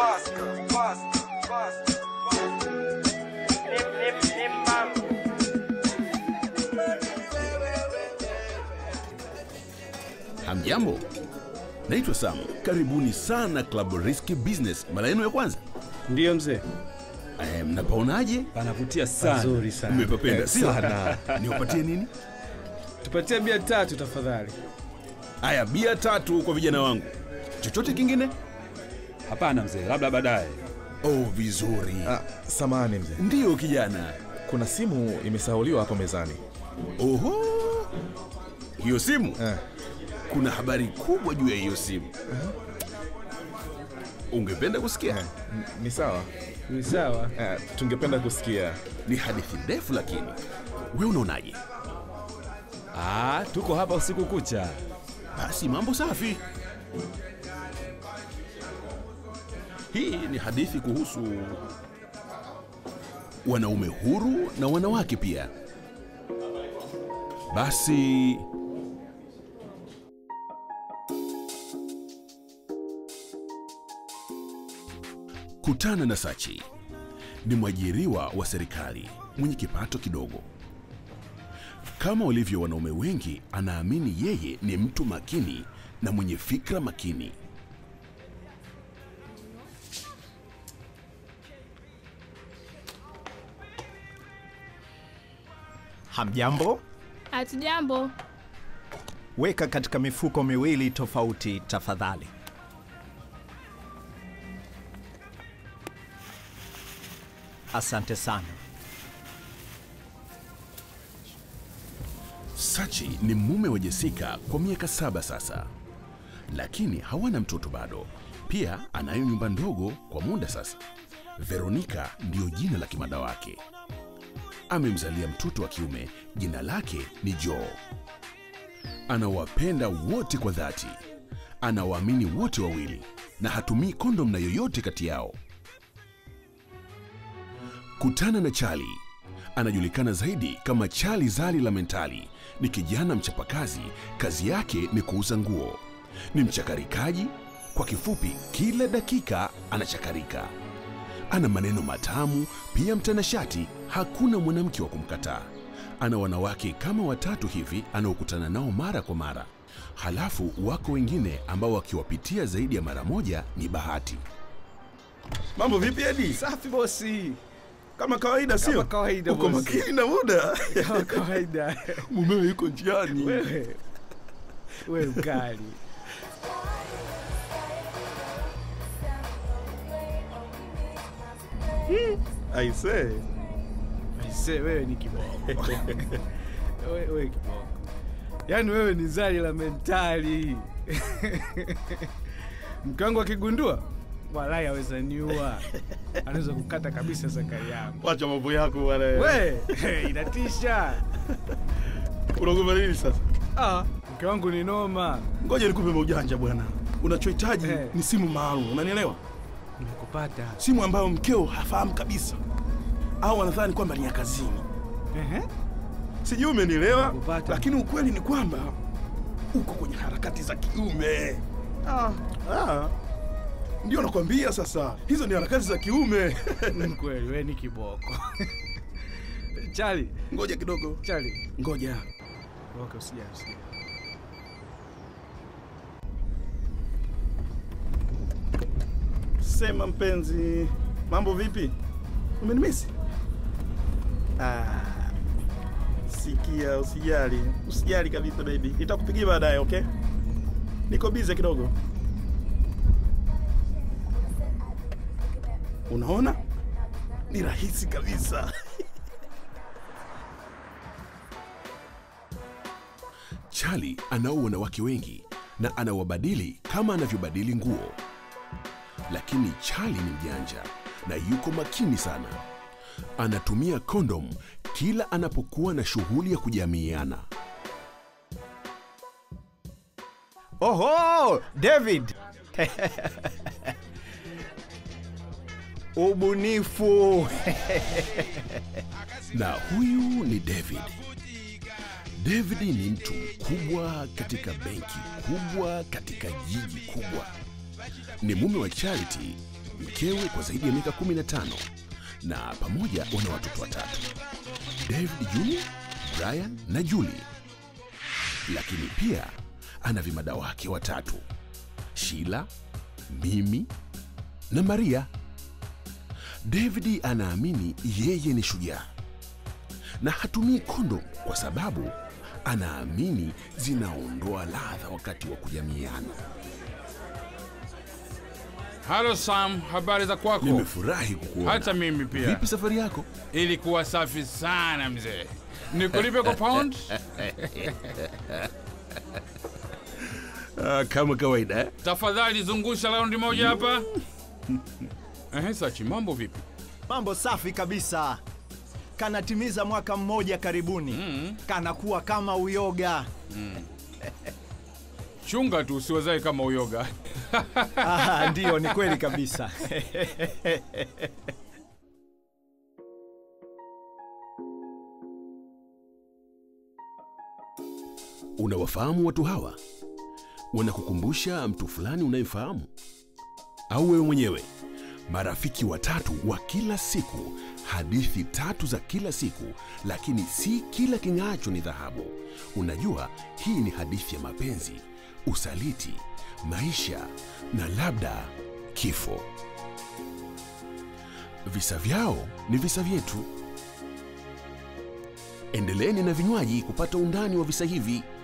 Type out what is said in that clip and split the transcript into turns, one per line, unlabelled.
Buster, Buster, Buster,
Hamjambo, naitwa Sam. Karibuni sana Club Risky Business, mara yenu ya kwanza.
Ndiyo mzee,
Eh, mnapaonaje?
panavutia sana. Nzuri sana.
Mmepapenda sio?
Sana.
Niwapatie nini?
Tupatie bia tatu tafadhali.
Haya, bia tatu kwa vijana wangu. Chochote kingine?
Hapana mzee, labda baadaye.
Oh, vizuri.
Ah, samahani mzee,
Ndiyo kijana.
kuna simu imesahauliwa hapo mezani.
Oho, hiyo simu
Eh,
kuna habari kubwa juu ya hiyo simu. Ungependa kusikia?
n- ni sawa.
Ni sawa.
Eh, tungependa kusikia.
Ni hadithi ndefu, lakini we unaonaje?
Ah, tuko hapa usiku kucha.
Basi mambo safi. Hii ni hadithi kuhusu wanaume huru na wanawake pia. Basi kutana na Sachi. Ni mwajiriwa wa serikali mwenye kipato kidogo. Kama walivyo wanaume wengi, anaamini yeye ni mtu makini na mwenye fikra makini.
Hamjambo,
Hatujambo.
weka katika mifuko miwili tofauti tafadhali. Asante sana.
Sachi ni mume wa Jessica kwa miaka saba sasa, lakini hawana mtoto bado. Pia anayo nyumba ndogo kwa muda sasa. Veronica ndiyo jina la kimada wake. Amemzalia mtoto wa kiume, jina lake ni Joe. Anawapenda wote kwa dhati, anawaamini wote wawili na hatumii kondom na yoyote kati yao. Kutana na Charlie. Anajulikana zaidi kama Charlie Zali la Mentali. Ni kijana mchapakazi, kazi yake ni kuuza nguo. Ni mchakarikaji, kwa kifupi, kila dakika anachakarika. Ana maneno matamu, pia mtanashati, hakuna mwanamke wa kumkataa. Ana wanawake kama watatu hivi anaokutana nao mara kwa mara. Halafu wako wengine ambao wakiwapitia zaidi ya mara moja ni bahati.
Mambo vipi Edi?
Safi bosi.
Kama kawaida sio?
Kama kawaida,
Uko
bosi.
makini na muda.
Kama kawaida.
Mumeo yuko njiani.
Wewe. Wewe mkali.
Aisee.
Aise, wewe ni kiboko. wewe, wewe kiboko. Yaani wewe ni zali la mentali. Mke wangu akigundua walai aweza niua. Anaweza kukata kabisa zakari yangu.
Wacha mambo yako bwana.
We, inatisha.
Unaogopa nini sasa?
Ah, mke wangu ni noma.
Ngoja nikupe maujanja bwana. Unachohitaji
Eh.
ni simu maalum, unanielewa?
Nimekupata.
Simu ambayo mkeo hafahamu kabisa, au anadhani kwamba ni ya kazini.
Ehe.
Sijui umenielewa,
Nakupata.
lakini ukweli ni kwamba uko kwenye harakati za kiume. Ah, ah. Ndio nakwambia sasa, hizo ni harakati za kiume.
Ni Kweli wewe ni kiboko. Chali,
Ngoja kidogo,
Chali.
ngoja.
Okay, usijali, usijali.
Sema mpenzi, mambo vipi? Umenimisi? Ah, sikia, usijali, usijali kabisa baby, nitakupigia baadaye, okay? Niko bize kidogo. Unaona, ni rahisi kabisa.
Charlie anao wanawake wengi na anawabadili kama anavyobadili nguo, lakini Charlie ni mjanja na yuko makini sana. Anatumia kondom kila anapokuwa na shughuli ya kujamiiana.
Oho, David! Ubunifu!
Na huyu ni David. David ni mtu mkubwa katika benki kubwa katika jiji kubwa. Ni mume wa Charity, mkewe kwa zaidi ya miaka 15 na pamoja wana watoto watatu david jr brian na julie lakini pia ana vimada wake watatu shila mimi na maria david anaamini yeye ni shujaa na hatumii kondom kwa sababu anaamini zinaondoa ladha wakati wa kujamiana
Halo Sam, habari za kwako?
nimefurahi kukuona
Hata mimi pia.
vipi safari yako
Ilikuwa safi sana mzee. Nikulipe kwa pound?
uh, kama kawaida eh?
Tafadhali zungusha raundi moja hapa. Ehe, Sachi, mambo vipi?
Mambo safi kabisa. Kanatimiza mwaka mmoja karibuni. Kanakuwa kama uyoga.
Chunga tu usiwezae kama uyoga.
Ah, ndiyo, ni kweli kabisa.
unawafahamu watu hawa wanakukumbusha mtu fulani unayefahamu au wewe mwenyewe marafiki watatu wa kila siku hadithi tatu za kila siku lakini si kila king'aacho ni dhahabu unajua hii ni hadithi ya mapenzi usaliti maisha na labda kifo visa vyao ni visa vyetu endeleeni na vinywaji kupata undani wa visa hivi